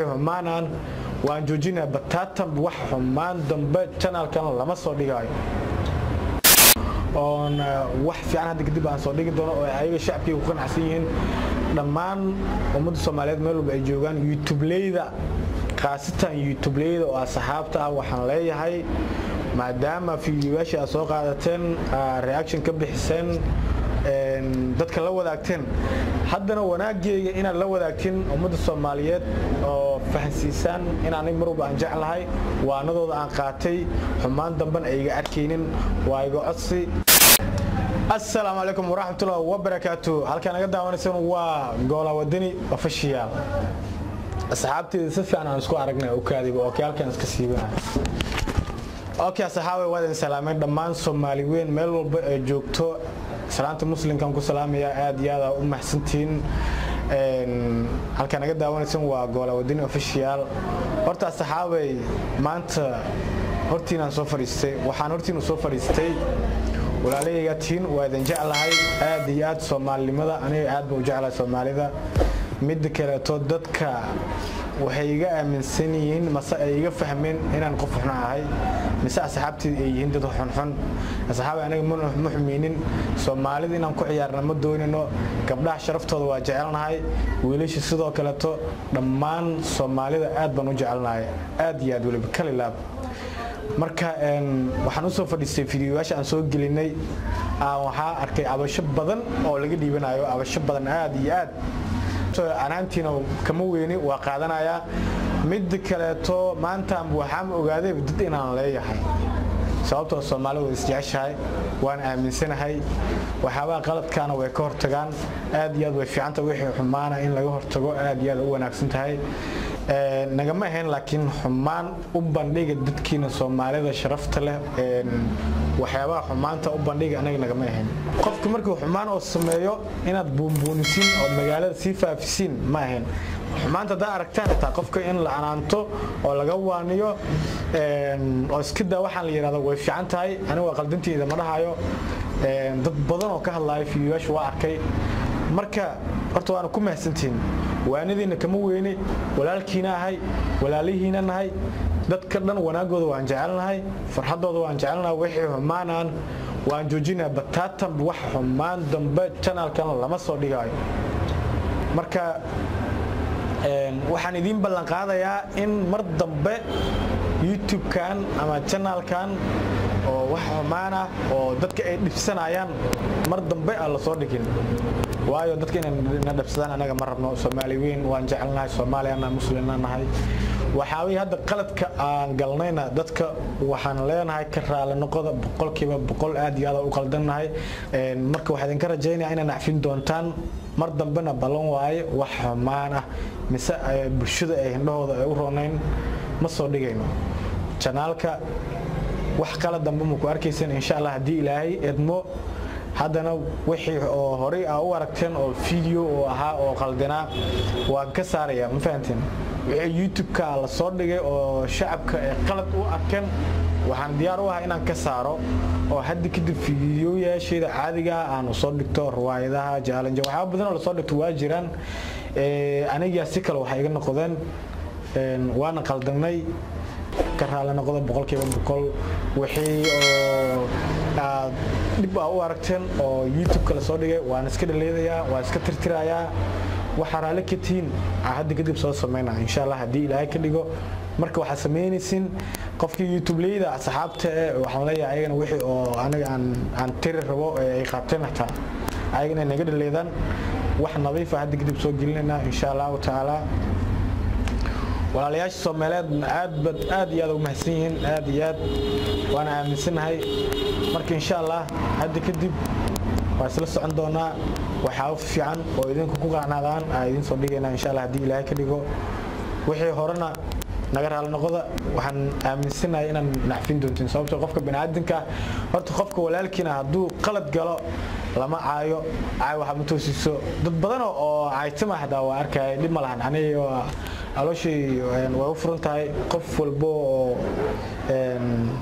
wixii xumaanaan waan joojinaa bataatan wax xumaan dambe janaalkan lama soo dhigaayo oon wax fiican hadda kadib aan soo dhigi doono oo ayaga shacabkii ku qanacsan yihiin dhammaan ummadda soomaaliyeed meel walba ay joogaan youtubeleyda khaasatan youtubeleyda oo asxaabta ah waxaan leeyahay maadaama fiidiyoyaashii aad soo qaadateen reaction ka bixiseen dadka la wadaagteen haddana wanaaggeega inaad la wadaagtiin ummadda soomaaliyeed oo fahansiisaan in anig mar walba aan jeclahay waanadooda aan qaatay xumaan damban ay iga arkaynin waa iga codsi asalaamu calaykum waraxmatullahi wabarakaatu halkaan naga daawanaysaan waa goola wadani ofishiyaal asxaabteeda si fiican aan isku aragnay okaadiba oo kii halkaan iska siibanaya okay asxaabe waa idin salaamay dhammaan soomaali weyn meel walba ay joogto salaanta muslimkan ku salaamaya aad iyo aad u maxsantihiin halkaa naga daawanaysan waa goola wadani official horta asxaabay maanta hortiinaan soo fadhiistay waxaan hortiinu soo fadhiistay walaalayga tiin waa idin jeclahay aad iyo aad soomaalinimada aniga aad baan u jeclahay soomaalida midda kaleeto dadka waxay iga aaminsan yihiin mase ay iga fahmeen inaan qof xun ahay mise asxaabteeda ay yihiin dad xunxun asxaabay anaga ma xumeynin soomaalida inaan ku ciyaarna ma doonino gabdhaha sharaftooda waa jecelnahay wiilasha sidoo kaleeto dhammaan soomaalida aad baan u jecelnahay aad iyo aad weliba kalilaab marka waxaan usoo fadhiistay fidiyoyaasha aan soo gelinay waxaa arkay abasho badan oo laga dhiibanayo abasho badan aad iyo aad anaantiina kama weyni waa qaadanayaa midda kaleeto maanta waxaan ogaaday dad inaan leeyahay sababtoo soomaalidu way isjeceshahay waan aaminsanahay waxyaabaha qaladkaana way ka hortagaan aad iyo aad way fiicanta wixii xumaana in laga hortago aad iyo aad u wanaagsan tahay nagama ahayn laakiin xumaan u bandhiga dadkiina soomaalida sharafta leh waxyaabaha xumaanta u bandhiga anaga nagama ahayn qofka markuu xumaan oo sameeyo inaad buunbuunisiin ood magaalada sii faafisiin ma ahayn xumaanta haddaa aragtaan xitaa qofka in la anaanto oo laga waaniyo oo iska daa waxaan la yidhahdo way fiican tahay aniga waa qaldanteyda ma dhahayo dad badan oo ka hadlaayo fiidiyoyaasha waa arkay marka horta waana ku mahadsantihiin waanadiina kama weyne walaalkiina ahay walaalihiina nahay dadka dhan wanaagooda waan jecelnahay farxadooda waan jecelnahay wixii xumaanaan waan joojinaa bataatan wax xumaan dambe janaalkan lama soo dhigaayo marka waxaan idiin ballan qaadayaa in mar dambe youtube-kan ama janaalkan oo wax xumaan ah oo dadka ay dhibsanayaan mar dambe aan la soo dhigin waayo dadka inayna dhabsadaan anaga ma rabno soomaali weyn waan jecelnahay soomaaliyana muslimna nahay waxaaway hadda qaladka aan galnayna dadka waxaan leenahay ka raali noqoda boqolkiiba boqol aad iyo aad u qaldannahay marka waxaa idinka rajaynaya inaa nacfin doontaan mar dambena ballan waaye wax xumaan ah mise bulshada ay hindhahooda ay u roonayn ma soo dhigayno janaalka wax kala dambe maku arkaysan insha allah haddii ilaahay edmo haddana wixii oo horey aa u aragteen oo video oo ahaa oo qaldinaa waan ka saaraya ma fahanteen wixii youtube-ka la soo dhigay oo shacabka ay qalad u arkeen waxaan diyaar u ahaa inaan ka saaro oo hadda kadib fiidiyoyaasheeda caadiga aanu soo dhigto riwaayadaha jaalanjo waxyaaba badan oo lasoo dhigto waa jiraan anigaa si kale waxay iga noqdeen waana qaldanay ka raali noqda boqolkiiba boqol wixii oo aad dhib aa u aragteen oo youtube-ka la soo dhigay waan iska dhaleedayaa waan iska tirtirayaa waxaa raalli ka tihiin hadda kadib soo sameynaa insha allah haddii ilaahay ka dhigo marka waxaad samaynaysin qofkii youtubeleyda asxaabta eh waxaan leeyahay ayagana wixii oo aniga aan aan tiri rabo ee ay qaateen hataa ayagana naga dhaleedaan wax nadiifa hadda kadib soo gelinaynaa insha allahu tacaala walaalayaasha soomaaliyeed aad aad iyo aad ugu mahadsan yihiin aad iyo aad waana aaminsanahay marka insha allah hadda kadib waa isla socon doonaa waxyaabo fiican oo idinku ku qacnaadaan aa idiin soo dhigaynaa insha allah haddii ilaahay ka dhigo wixii horena naga raali noqoda waxaan aaminsanahay inaan nacfin doontiin sababtoo qofka baniaadanka horta qofka walaalkiina hadduu qalad galo lama caayo caay waxa ma toosiso dad badan oo caaytama hadaa waa arkaya dhib ma lahan aniga alooshii way u furan tahay qof walbo oo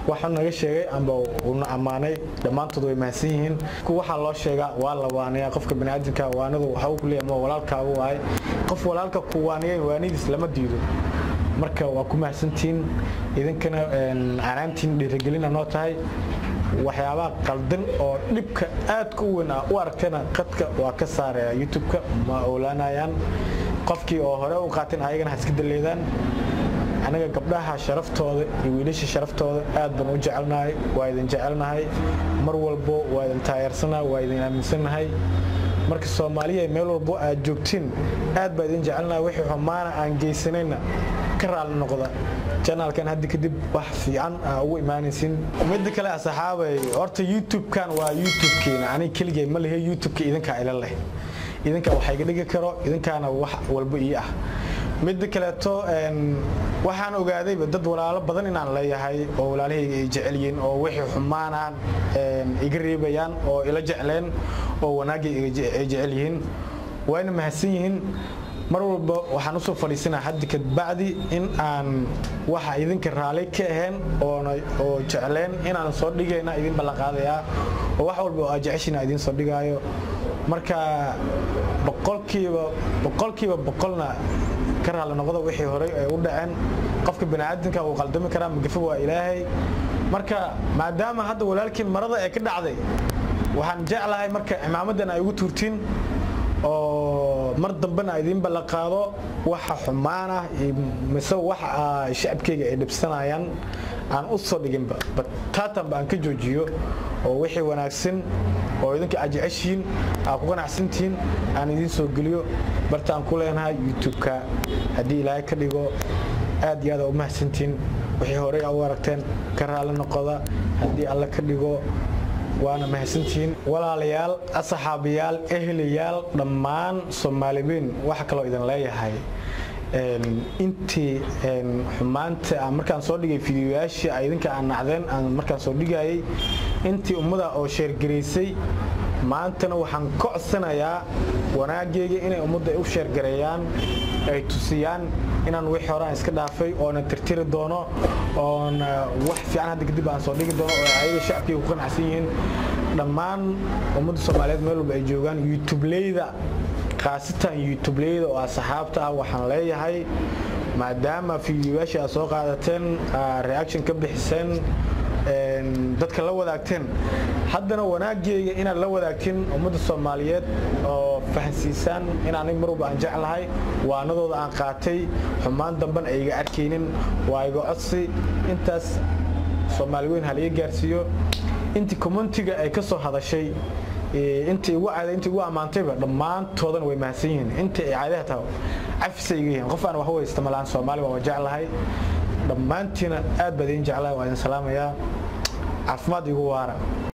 waxuu naga sheegay amba uuna ammaanay dhammaantood way mahadsan yihiin waxaa loo sheegaa waa la waaniyaa qofka baniaadamka waanadu waxa uu ku leeyahay ma walaalkaagu waay qof walaalka ku waaniyay waanidiis lama diido marka waa ku mahadsantihiin idinkana canaantiin dhiirigelina noo tahay waxyaabaha qaldan oo dhibka aadka u weyn ah u aragtayna qadka waa ka saaraya youtube-ka ma oolaanayaan qofkii oo hore u qaateen ayagana ha iska daleedaan anaga gabdhaha sharaftooda iyo wiilasha sharaftooda aad baan u jecelnahay waa idin jecelnahay mar walbo waa idin taageersanahay waa idin aaminsannahay marka soomaaliya meel walbo aad joogtiin aad baa idin jecelnahay wixii xumaana aan geysanayna ka raali noqda janaalkan hadda kadib wax fiican aa ugu imaanaysin midda kale asxaabay horta youtube-kan waa youtube-keena aniga keligay ma lehe youtube-ka idinkaa ila leh idinkaa wax iga dhigi karo idinkaana wax walbo ii ah midda kaleeto waxaan ogaadayba dad walaalo badan inaan leeyahay oo walaalahayga ay jecel yihiin oo wixii xumaanaan iga reebayaan oo ila jecleen oo wanaagay ay jecel yihiin wayna mahadsan yihiin mar walba waxaan usoo fadhiisanaa haddi kadbacdi in aan waxa idinka raali ka ahayn oo jecleen inaan soo dhigayna idin ballanqaadayaa oo wax walba oo aad jeceshiina idin soo dhigaayo marka boqolkiiba boqolkiiba boqolna ka raali noqda wixii horey ay u dhaceen qofka baniaadamka uu qaldami karaa magafo waa ilaahay marka maadaama hadda walaalkiin marada ee ka dhacday waxaan jeclahay marka cimaamadan ay ugu tuurtiin oo mar dambena idiin ballanqaado waxa xumaan ah mise waxa shacabkayga ay dhibsanayaan aan u soo dhiginba bataatanba aan ka joojiyo oo wixii wanaagsan oo idinka aad jeceshihiin aad ku ganacsantihiin aan idiin soo geliyo barta aan ku leenahay youtube-ka haddii ilaahay ka dhigo aad iyo aad u mahadsantihiin wixii horey aa u aragteen ka raali noqoda haddii alle ka dhigo waana mahadsantihiin walaalayaal asxaabiyaal ehelayaal dhammaan soomaalibiin waxa kaloo idin leeyahay intii xumaanta markaan soo dhigay fidiyoyaashii idinka aan nacdeen aan markaan soo dhigayay intii ummada oo sheergaraysay maantana waxaan ka codsanayaa wanaagayga inay ummadda u sheergareeyaan ay tusiyaan inaan wixii hore aan iska dhaafay oona tirtiri doono oona wax fiican hadda kadib aan soo dhigi doono oo ayaga shacabkayga ku qanacsan yihiin dhammaan ummadda soomaaliyeed meel walba ay joogaan youtubeleyda khaasatan youtubeleyda oo asxaabta ah waxaan leeyahay maadaama fiidiyoyaashii aad soo qaadateen reaction ka bixiseen dadka la wadaagteen haddana wanaagayga inaad la wadaagtiin ummadda soomaaliyeed oo fahansiisaan in anig mar walba aan jeclahay waanadooda aan qaatay xumaan damban ay iga arkaynin waa iga codsi intaas soomaali weyn halaga gaarsiiyo intii communitiga ay ka soo hadashay intii igu caaday intii igu ammaantayba dhammaantoodana way mahadsan yihiin intii ay caadaha tahay cafisay iga yihiin qof aan wax u haysta malaan soomaali waa jeclahay dhammaantiina aad baa idin jeclahay waa idin salaamayaa caafimaad igu waara